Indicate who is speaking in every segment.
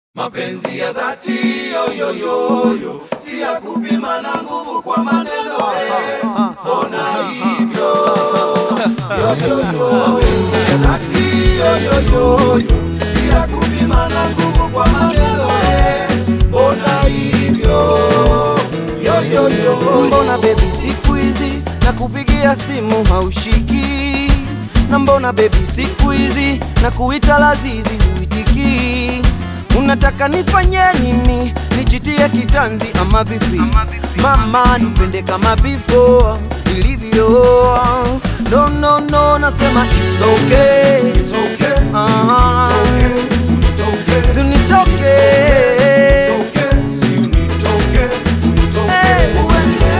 Speaker 1: Mapenzi ya dhati yoyoyoyo, si ya kupima na nguvu kwa maneno eh. Mbona hivyo yoyoyo? Mapenzi ya dhati yoyoyoyo, si ya kupima na nguvu kwa maneno eh. Mbona hivyo yoyoyo?
Speaker 2: Mbona baby siku hizi na kupigia simu haushiki? Na mbona baby siku hizi na kuita lazizi huitiki? Unataka nifanye nini? Nijitie kitanzi ama vipi? Mama nipende kama before ilivyo. No, no, no, nasema it's okay.
Speaker 1: It's okay,
Speaker 2: Ah.
Speaker 1: it's okay,
Speaker 2: Sinitoke.
Speaker 1: it's okay, si unitoke, unitoke.
Speaker 2: Eh.
Speaker 1: Uende,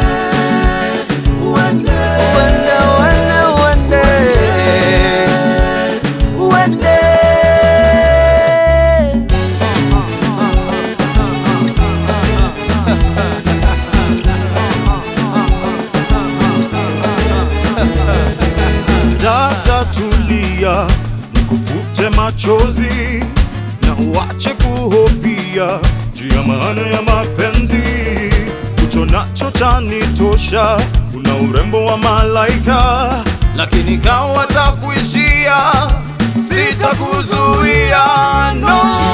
Speaker 1: uende.
Speaker 2: Uende, uende, uende. Uende.
Speaker 3: Dada tulia, nikufute machozi na uache kuhofia juu ya maana ya mapenzi. Ucho nacho chanitosha, una urembo wa malaika, lakini kawa takuishia, sitakuzuia no.